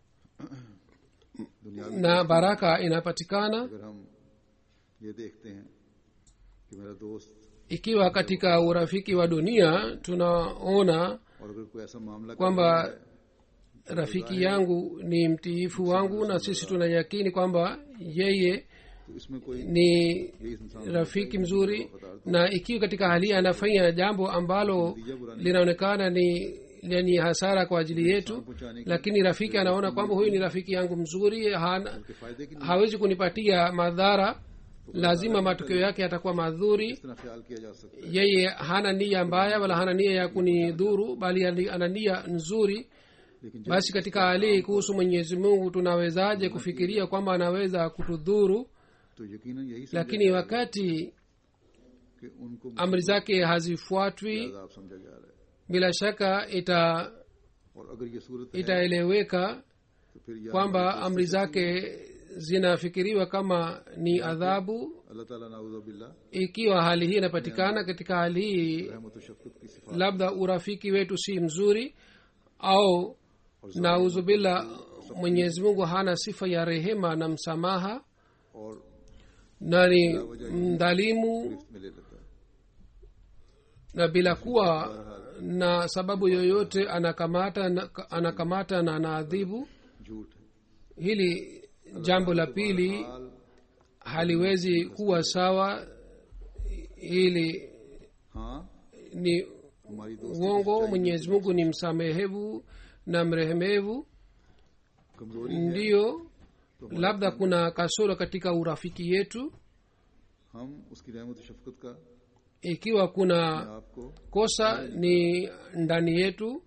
दुनिया में na baraka inapatikana अगर हम ये देखते हैं कि मेरा दोस्त ikiwa katika urafiki wa dunia tunaona और अगर कोई ऐसा मामला कर kwamba रहा है, rafiki yangu ni mtiifu wangu na sisi tunayakini kwamba yeye तो इसमें कोई ni यही इंसान rafiki mzuri na ikiwa katika hali hii anafanya jambo ambalo linaonekana ni lenye hasara kwa ajili yetu पहुंचाने के lakini rafiki anaona kwamba huyu ni rafiki yangu mzuri hana, के फायदे की hawezi kunipatia madhara lazima matokeo yake yatakuwa madhuri इस तरह ख्याल किया जा सकता है yeye hana nia mbaya wala hana nia ya kunidhuru bali ali- ana nia nzuri लेकिन जब basi katika hali hii kuhusu mwenyezi mungu tunawezaje kufikiria kwamba anaweza kutudhuru तो यकीनन यही समझा lakini wakati कि उनको amri zake hazifuatwi आजाब समझा जा रहा है bila shaka ita और अगर ये सूरत है itaeleweka तो फिर या kwamba amri zake zinafikiriwa kama ni adhabu अल्लाह ताला नाउजुबिल्ला ikiwa hali hii inapatikana katika hali hii रहमत व शफकत की सिफात labda urafiki wetu si mzuri au nauzubillah mwenyezi mungu hana sifa ya rehema na msamaha और na ni mdhalimu गिरफ्त में ले लेता है na bila kuwa na sababu yoyote anakamata na, anakamata na anaadhibu झूठ है hili jambo la pili हाल haliwezi kuwa sawa hili हाँ ni हमारी दोस्ती uongo mwenyezi mungu ni msamehevu na mrehemevu कमजोरी है ndiyo labda kuna kasoro katika urafiki yetu हम उसकी रहमत व शफकत का ikiwa kuna आपको kosa ni ndani yetu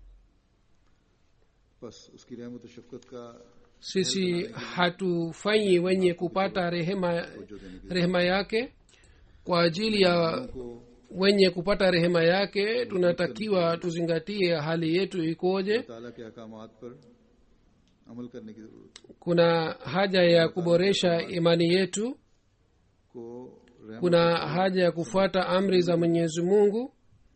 बस उसकी रहमत व शफकत का sisi hatufanyi wenye kupata rehema जो देने की rehema yake kwa ajili ya को wenye kupata rehema yake tunatakiwa tuzingatie hali yetu ikoje ताला के अहकामात पर अमल करने की जरूरत है kuna haja ya kuboresha imani yetu को रहमत kuna haja ya kufuata amri za mwenyezi mungu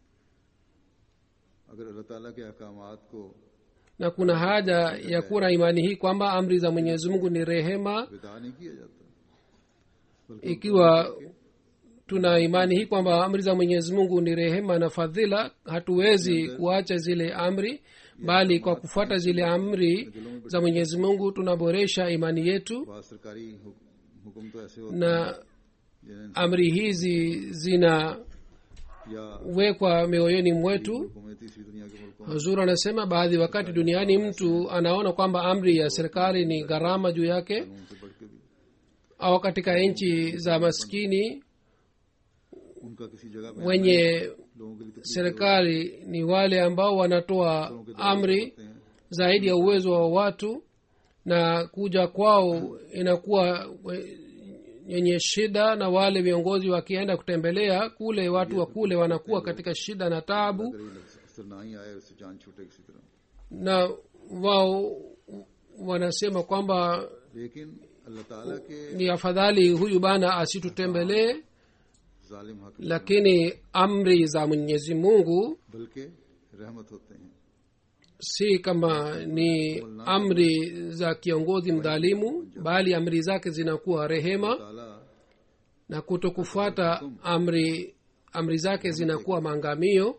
अगर अल्लाह ताला के अहकामात को na kuna haja ya kuwa na imani hii kwamba amri za mwenyezi mungu ni rehema विदा नहीं किया जाता बल्कि ikiwa tuna imani hii kwamba amri za mwenyezi mungu ni rehema na fadhila hatuwezi kuacha zile amri bali kwa kufuata zile amri za mwenyezi mungu tunaboresha imani yetu बाद सरकारी हुक- हुक्म तो ऐसे होते na हैं जिन्हें amri hizi zinawekwa या mioyoni mwetu मुल्कों में तीसरी दुनिया के मुल्कों में huzur anasema baadhi wakati duniani mtu anaona kwamba amri ya serikali ni gharama juu yake उनसे बढ़ के भी au katika nchi za maskini उनका किसी जगह पे wenye लोगों के लिए तकलीफ serikali ni wale ambao wanatoa amri होते हैं zaidi ya uwezo wa watu na kuja kwao inakuwa we- yenye shida na wale viongozi wakienda kutembelea kule watu wa kule wanakuwa katika shida na taabu अगर ये अफसर ना ही आए उससे जान छूटे किसी तरह na wao wanasema kwamba लेकिन अल्लाह ताला के ni afadhali huyu bana asitutembelee जालिम हक lakini amri za mwenyezi mungu बल्कि रहमत होते हैं si kama ni amri za kiongozi mdhalimu bali amri zake zinakuwa rehema ताला na kutokufuata amri amri zake zinakuwa maangamio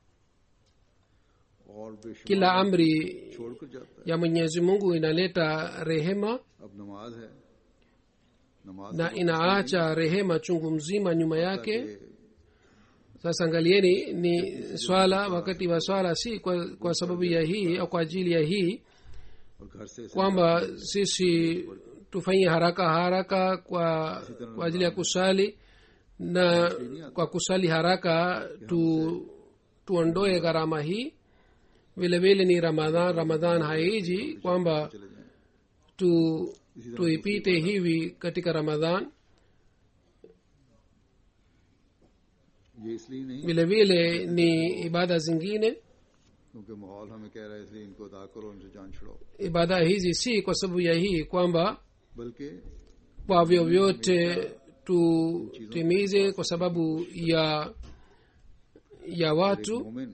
और बेशुमार kila amri छोड़कर जाता है ya mwenyezi mungu inaleta rehema अब नमाज है नमाज na inaacha rehema chungu mzima nyuma yake के sasa angalieni ni swala wakati wa swala si kwa, kwa sababu ya hii au kwa ajili ya hii और घर से इसे kwamba sisi tufanyie haraka haraka kwa, kwa ajili ya kusali na kwa kusali haraka tu tuondoe gharama hii vile vile ni ramadhan ramadhan haiji kwamba चले जाएं tu tuipite hivi katika ramadhan ये इसलिए नहीं vile vile ni ibada zingine क्योंकि माहौल हमें कह रहा है इसलिए इनको अदा करो उनसे जान छुड़ाओ ibada hizi si kwa sababu ya hii kwamba बल्कि kwa vyovyote tutimize kwa sababu ya ya watu मोमिन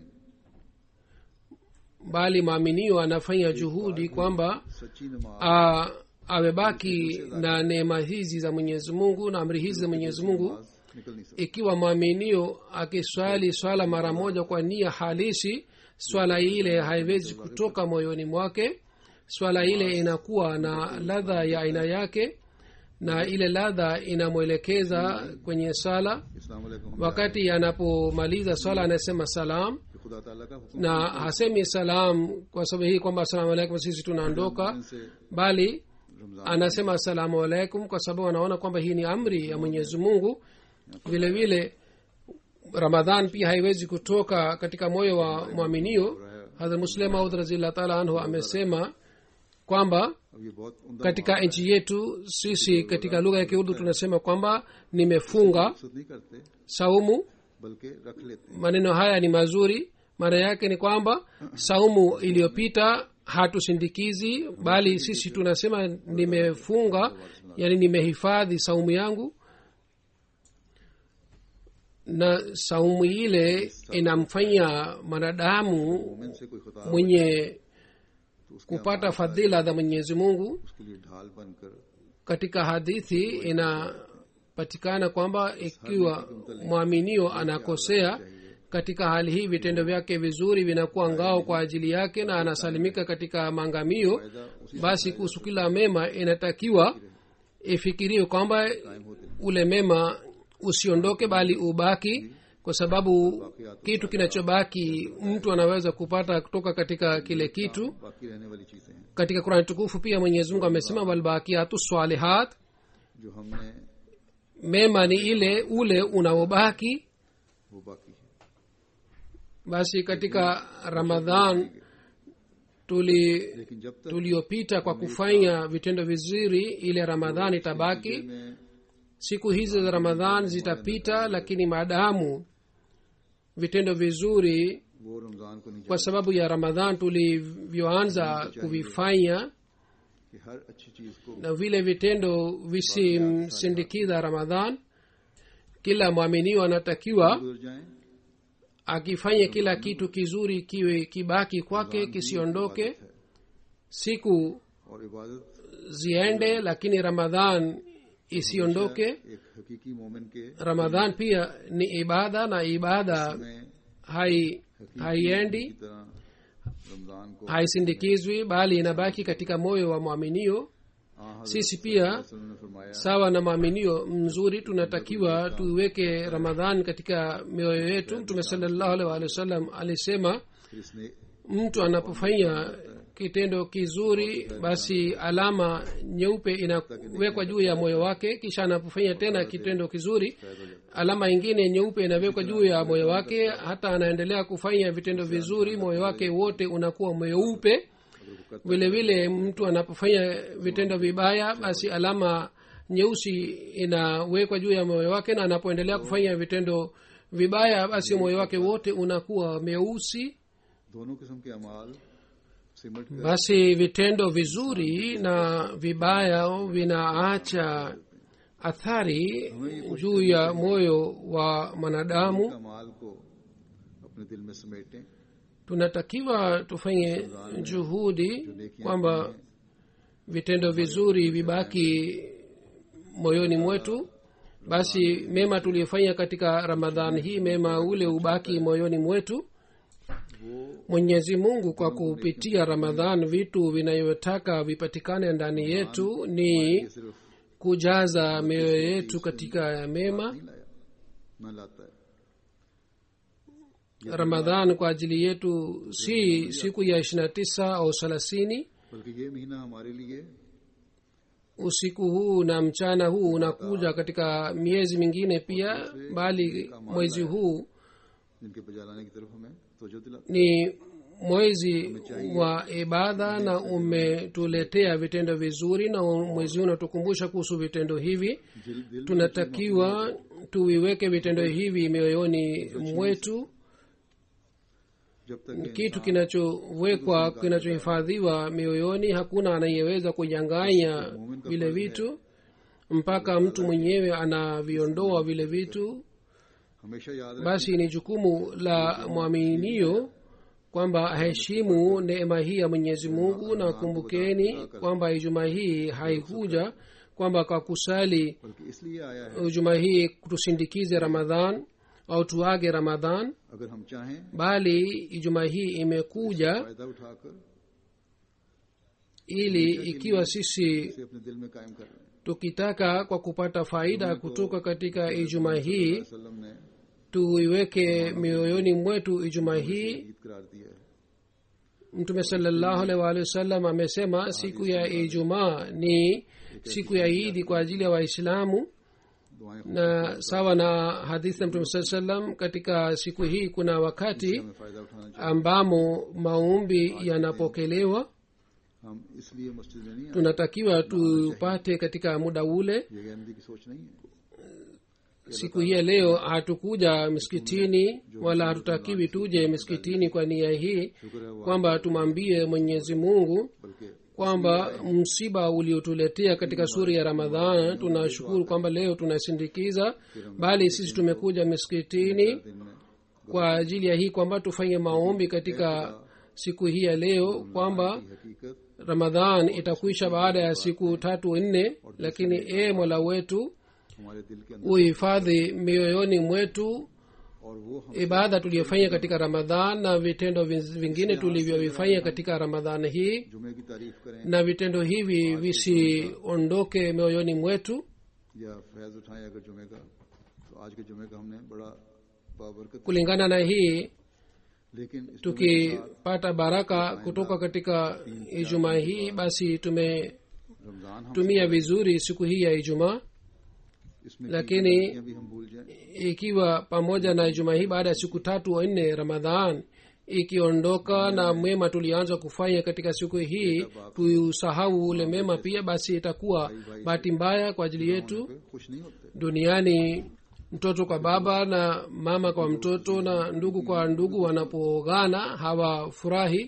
bali maaminio anafanya juhudi kwamba सच्ची नमाज a- amebaki na neema hizi za mwenyezi mungu na amri hizi za mwenyezi mungu नमाज निकल नहीं सकती ikiwa mwaminio akiswali swala mara moja kwa nia halisi swala ile haiwezi kutoka moyoni mwake swala ile inakuwa na ladha ya aina yake na ile ladha inamwelekeza kwenye sala इस्लाम वालेकुम wakati anapomaliza swala anasema salam कि खुदा ताला का हुक्म na hasemi salam kwa sababu hii kwamba asalamu alaikum sisi tunaondoka से bali Ramzan anasema asalamu alaikum kwa sababu anaona kwamba hii ni amri ya mwenyezi mungu vile vile ramadhan pia haiwezi kutoka katika moyo wa mwaminio hadhrat muslim maud razillah taala anhu amesema kwamba अब ये बहुत उमदा katika nchi yetu sisi katika lugha ya kiurdu tunasema kwamba nimefunga मकसद नहीं करते saumu बल्कि रख लेते हैं maneno haya ni mazuri maana yake ni kwamba saumu iliyopita hatusindikizi bali sisi tunasema nimefunga yani nimehifadhi saumu yangu na saumu ile inamfanya mwanadamu मोमिन से कोई खुदा mwenye तो उसके kupata fadhila za mwenyezi mungu उसके लिए ढाल बनकर katika hadithi inapatikana kwamba ikiwa mwaminio anakosea katika hali hii vitendo vyake vizuri vinakuwa ngao kwa ajili yake na anasalimika katika maangamio basi kuhusu kila mema inatakiwa ifikiriwe kwamba ule mema usiondoke bali ubaki kwa sababu kitu kinachobaki mtu anaweza kupata kutoka katika kile kitu बाकी रहने वाली चीजें हैं katika kurani tukufu pia mwenyezi mungu amesema walbakiatu swalihat जो हमने mema ni ile ule unaobaki वो बाकी है basi katika ramadhan tuli लेकिन जब तक tuliopita kwa kufanya vitendo vizuri ile ramadhan itabaki में siku hizi za ramadhan zitapita lakini maadamu vitendo vizuri वो रमजान को नहीं kwa sababu ya ramadhan tulivyoanza kuvifanya कि हर अच्छी चीज को na vile vitendo visimsindikiza ramadhan kila mwaminio anatakiwa गुजर जाए akifanye kila kitu kizuri kiwe kibaki kwake kisiondoke siku और इबादत ziende lakini ramadhan isiondoke एक हकीकी मोमिन के ramadhan pia ni ibada na ibada में hai haiendi की तरह रमजान को haisindikizwi bali inabaki katika moyo wa mwaminio हाँ, हजरत sisi pia वसल्लम ने फरमाया sawa na maaminio mzuri tunatakiwa tuiweke ramadhan katika mioyo yetu mtume salallahu alaihi waalihi wasallam alisema फिर इसने mtu anapofanya kitendo kizuri basi alama nyeupe inawekwa juu ya moyo wake kisha anapofanya tena kitendo kizuri alama ingine nyeupe inawekwa juu ya moyo wake hata anaendelea kufanya vitendo vizuri moyo wake wote unakuwa mweupe vile vile mtu anapofanya vitendo vibaya basi alama nyeusi inawekwa juu ya moyo wake na anapoendelea kufanya vitendo vibaya basi moyo wake wote unakuwa meusi दोनों किस्म के अमाल सिमट कर basi vitendo vizuri na vibaya vinaacha athari juu ya moyo wa mwanadamu अमाल को अपने दिल में समेटें tunatakiwa tufanye juhudi kwamba vitendo vizuri vibaki moyoni mwetu basi mema tuliyofanya katika ramadhan hii mema ule ubaki moyoni mwetu mwenyezi mungu kwa kupitia ramadhan vitu vinayotaka vipatikane ndani yetu ni सिर्फ kujaza mioyo yetu katika mema नहीं लाया न लाता है ramadhan kwa ajili yetu si siku ya ishirina tisa au thelathini बल्कि ये महीना हमारे लिए usiku huu na mchana huu unakuja katika miezi mingine pia bali mwezi huu जिनके बजा लाने की तरफ हमें तोजो दिला ni mwezi wa ibada na umetuletea vitendo vizuri na mwezi huu unatukumbusha kuhusu vitendo hivi दिल दिल tunatakiwa tuviweke vitendo hivi mioyoni mwetu जब तक kitu kinachowekwa kinachohifadhiwa mioyoni hakuna anayeweza kunyang'anya vile vitu mpaka mtu mwenyewe anaviondoa vile vitu हमेशा याद रखें basi ni jukumu la mwaminio kwamba aheshimu neema hii ya mwenyezi mungu na kumbukeni kwamba ijumaa hii haikuja kwamba kwa kusali बल्कि इसलिए आया है ijumaa hii tusindikize ramadhan au tuage ramadhan अगर हम चाहें bali ijumaa hii imekuja फायदा उठाकर ili ikiwa sisi इसे अपने दिल में कायम कर रहे हैं tukitaka kwa kupata faida kutoka katika ijumaa hii वसल्लम ने tuiweke mioyoni mwetu ijumaa hii Eid करार दिया है mtume salallahu alaihi waalihi wasallam amesema siku ya ijumaa ni siku ya idi kwa ajili ya waislamu दुआएं na sawa na hadithi ya mtume saa salam katika siku hii kuna wakati हमें फायदा उठाना चाहिए ambamo maombi yanapokelewa हम इसलिए मस्जिद में नहीं आए tunatakiwa tupate katika muda ule ये गैमदी की सोच नहीं है siku hii ya leo hatukuja miskitini wala hatutakiwi tuje miskitini kwa nia hii शुक्र है वो kwamba tumwambie mwenyezi mungu बल्कि kwamba msiba uliotuletea katika suri ya ramadhan tunashukuru kwamba leo tunasindikiza bali sisi tumekuja miskitini दिन में kwa ajili ya hii kwamba tufanye maombi katika siku hii ya leo kwamba हकीकत ramadhan itakwisha baada ya siku tatu nne lakini e mola wetu हमारे दिल के अंदर uhifadhi mioyoni mwetu और वो हम ibada tuliyofanya katika ramadhan na vitendo vin- vingine tulivyovifanya katika ramadhan hii जुमे की तारीफ करें na vitendo hivi visiondoke mioyoni mwetu या फैज उठाएं अगर जुमे का तो आज के जुमे का हमने बड़ा बाबरकत kulingana na hii लेकिन इस जुमे के साथ tukipata baraka kutoka katika ijumaa hii basi tumetumia Ramzan हम vizuri siku hii ya ijumaa इसमें lakini की भी हम भूल जाएं ikiwa pamoja na ijumaa hii baada ya siku tatu au nne ramadhan ikiondoka na mema tulianza kufanya katika siku hii tuusahau ule mema pia basi itakuwa bahati mbaya kwa ajili yetu फिर खुश नहीं होते duniani mtoto kwa baba na mama kwa mtoto na ndugu kwa ndugu wanapogana hawafurahi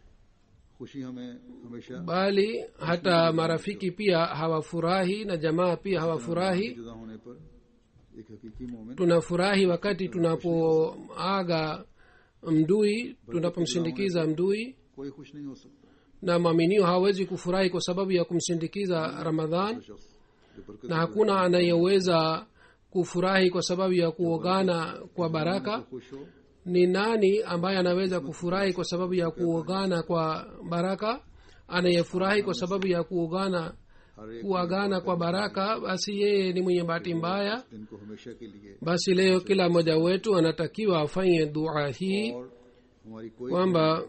खुशी हमें हमेशा bali hata marafiki pia hawafurahi na jamaa pia hawafurahi जुदा होने पर एक हकीकी मोमिन tunafurahi wakati tunapoaga mdui tunapomsindikiza mdui कोई खुश नहीं हो सकता na mwaminio hawezi kufurahi kwa sababu ya kumsindikiza ramadhan शख्स जो बरकत na hakuna anayeweza kufurahi kwa sababu ya kuogana kwa baraka खुश हो ni nani ambaye anaweza kufurahi kwa sababu ya kuogana kwa baraka anayefurahi kwa sababu ya kuogana हर एक kuagana kwa baraka basi yeye ni mwenye bahati mbaya दिन को हमेशा के लिए basi leo kila mmoja wetu anatakiwa afanye dua hii और हमारी कोई kwamba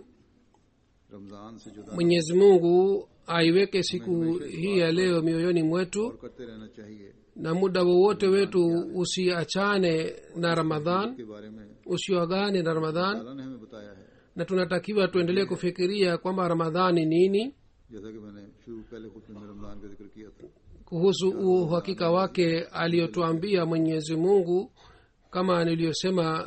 रमजान से जुदा mwenyezi mungu aiweke siku hii ya leo mioyoni mwetu और करते रहना चाहिए na muda wowote wetu usiachane na ramadhan के बारे में usiogane na ramadhan अल्लाह ने हमें बताया है na tunatakiwa tuendelee kufikiria kwamba ramadhan ni nini जैसा कि मैंने शुरू पहले खुद में रमजान का जिक्र किया था kuhusu uhakika wake aliyotuambia mwenyezi mungu kama niliyosema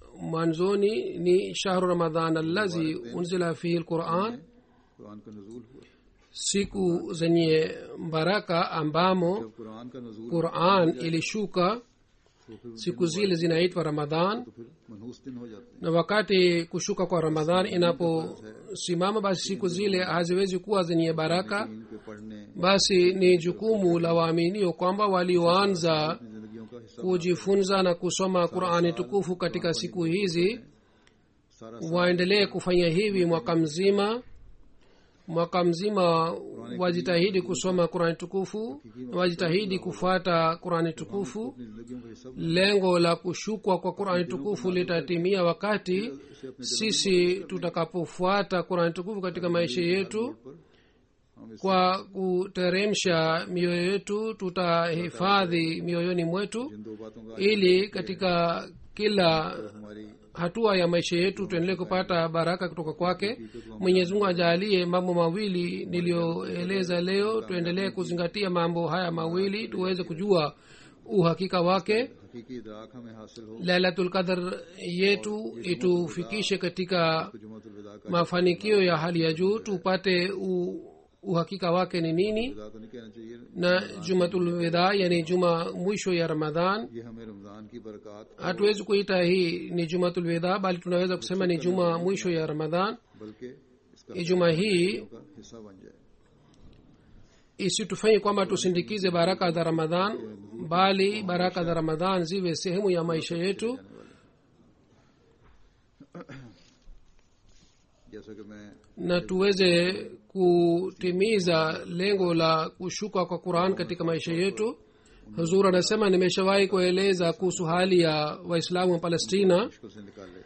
mwanzoni ni shahru ramadhan allazi unzila fihi lquran Quran का नजूल हुआ siku zenye baraka ambamo जब कुरान का नजूल quran ilishuka तो फिर siku zile zinaitwa ramadhan तो फिर मनहूस दिन हो जाते हैं na wakati kushuka kwa ramadhan inaposimama basi siku zile haziwezi kuwa zenye baraka इनके पढ़ने basi ni jukumu la waaminio kwamba walioanza अपनी जिंदगियों का हिस्सा kujifunza na kusoma qurani tukufu katika siku hizi सारा waendelee kufanya hivi mwaka mzima mwaka mzima wajitahidi kusoma qurani tukufu wajitahidi kufuata qurani tukufu अपनी जिंदगियों का हिस्सा lengo la kushukwa kwa qurani tukufu litatimia wakati sisi tutakapofuata qurani tukufu katika maisha yetu हम इस kwa kuteremsha mioyo yetu tutahifadhi mioyoni mwetu इन दो बातों का ili katika kila हमारी hatua ya maisha yetu tuendelee kupata baraka kutoka kwake mwenyezi mungu ajalie mambo mawili niliyoeleza leo tuendelee kuzingatia mambo haya mawili tuweze kujua uhakika wake हकीकी इदराक हमें हासिल हो lailatul qadr yetu itufikishe katika जुमतुल विदा का mafanikio ya hali ya juu tupate u, uhakika wake ni nini विदा तो नहीं कहना चाहिए na jumatul wida yani juma mwisho ya ramadhan ये हमें रमजान की बरकत hatuwezi kuita hii ni jumatul wida bali tunaweza kusema ni juma mwisho ya ramadhan बल्कि इसका juma hii का हिस्सा बन जाए isitufanye kwamba tusindikize baraka za ramadhan bali baraka za ramadhan ziwe sehemu ya maisha yetu जैसा कि मैं na tuweze kutimiza lengo la kushuka kwa quran katika maisha yetu huzur anasema nimeshawahi kueleza kuhusu hali ya waislamu wa palestina मुश्किल से निकाले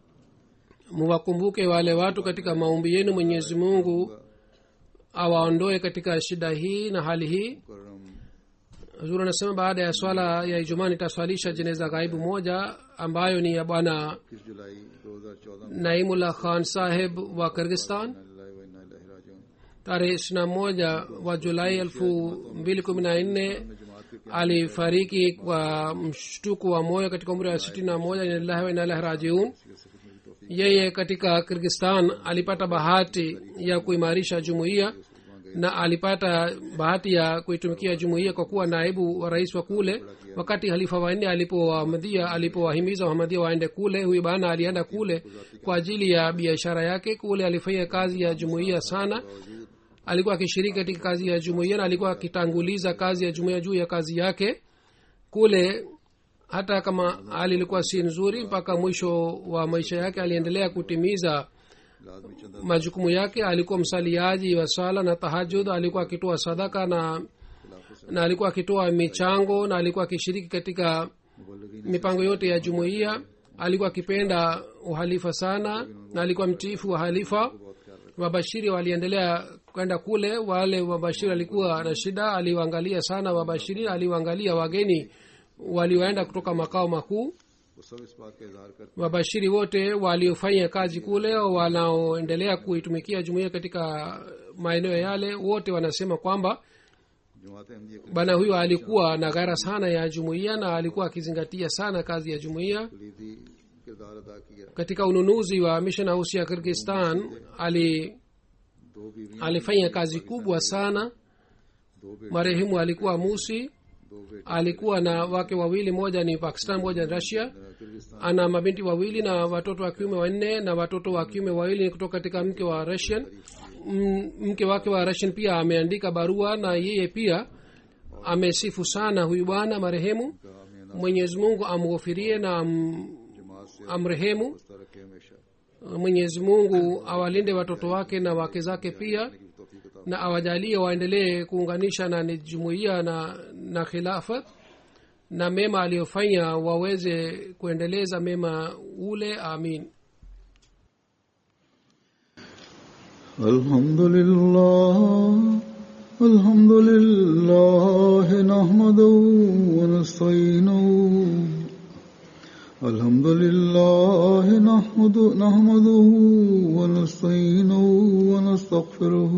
muwakumbuke wale watu katika maombi yenu mwenyezi mungu awaondoe katika shida hii na hali hii मुकर्रम huzur anasema baada ya swala ya ijumaa nitaswalisha jeneza ghaibu moja ambayo ni ya bwana इक्कीस जुलाई दो हजार चौदह में naimullah khan saheb wa kirgistan अल्लाह व इन्ना इलैहि राजिऊन tarehe ishirina moja wa julai elfu mbili kumi na nne जमात के alifariki kwa mshtuko wa moyo katika umri wa sitini na moja inalillahi wa inalahi rajiun yeye katika kirgistan alipata bahati ya kuimarisha jumuiya na alipata bahati ya kuitumikia jumuiya kwa kuwa naibu wa rais wa kule wakati halifa wanne alipowamadhia alipowahimiza wahamadia waende kule huyu bana alienda kule kwa ajili ya biashara yake kule alifanya kazi ya jumuiya sana alikuwa akishiriki katika kazi ya jumuiya na alikuwa akitanguliza kazi ya jumuiya juu ya kazi yake kule hata kama hali ilikuwa si nzuri mpaka mwisho wa maisha yake aliendelea kutimiza लाजमी चंदा majukumu yake alikuwa msaliaji wa sala na tahajud alikuwa akitoa sadaka na na alikuwa akitoa michango na alikuwa akishiriki katika मुबल्लिगीन mipango yote ya jumuiya alikuwa akipenda uhalifa sana na alikuwa mtiifu wa halifa wabashiri waliendelea kwenda kule wale wabashiri walikuwa na shida aliwaangalia sana wabashiri aliwaangalia wageni walioenda kutoka makao makuu वो सब इस बात का इजहार करते wabashiri wote waliofanya kazi kule wanaoendelea kuitumikia jumuiya katika maeneo yale wote wanasema kwamba जमात अहमदिया के bwana huyo alikuwa na ghara sana ya jumuiya na alikuwa akizingatia sana kazi ya jumuiya कलीदी किरदार अदा किया katika ununuzi wa mission house ya kirgistan ali दो बीवियां alifanya kazi kubwa sana दो बेटे marehemu alikuwa musi दो बेटे alikuwa na wake wawili moja ni pakistan moja ni russia Kyrgyzstan ana mabinti wawili na watoto wa kiume wanne na watoto wa kiume wawili ni kutoka katika mke wa russian M- mke wake wa russian pia ameandika barua na yeye pia amesifu sana huyu bwana marehemu का हमें mwenyezi mungu amghofirie na am, जमात से amrehemu वास्ता रखे हमेशा mwenyezi mungu awalinde watoto wake na wake zake pia की तौफीक अता na awajalie waendelee kuunganisha na ni jumuiya na na khilafat na mema aliyofanya waweze kuendeleza mema ule amin الحمد لله الحمد لله نحمده ونستعينه الحمد لله نحمده, نحمده ونستعينه ونستغفره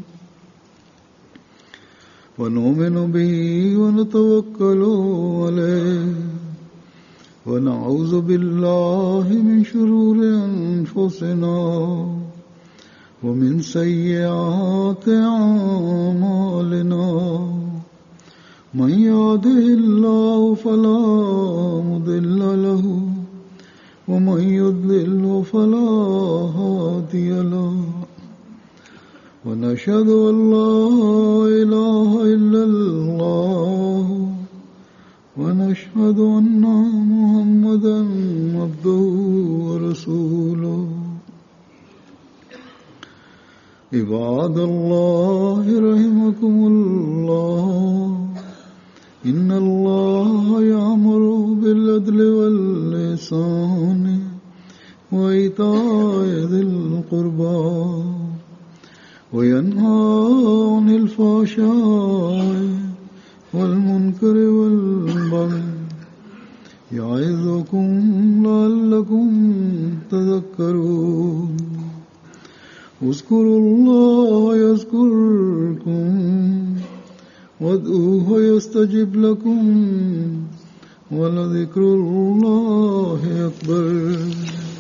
ونؤمن به ونتوكل عليه ونعوذ بالله من شرور أنفسنا ومن سيئات أعمالنا من يهده الله فلا مضل له ومن يضلل فلا هادي له ونشهد أن لا إله إلا الله ونشهد أن محمدا عبده ورسوله عباد الله رحمكم الله إن الله يأمر بالعدل واللسان وإيتاء ذي القربى وينهى عن الفحشاء والمنكر والبغي يعظكم لعلكم تذكرون اذكروا الله يذكركم وادعوه يستجب لكم ولذكر الله أكبر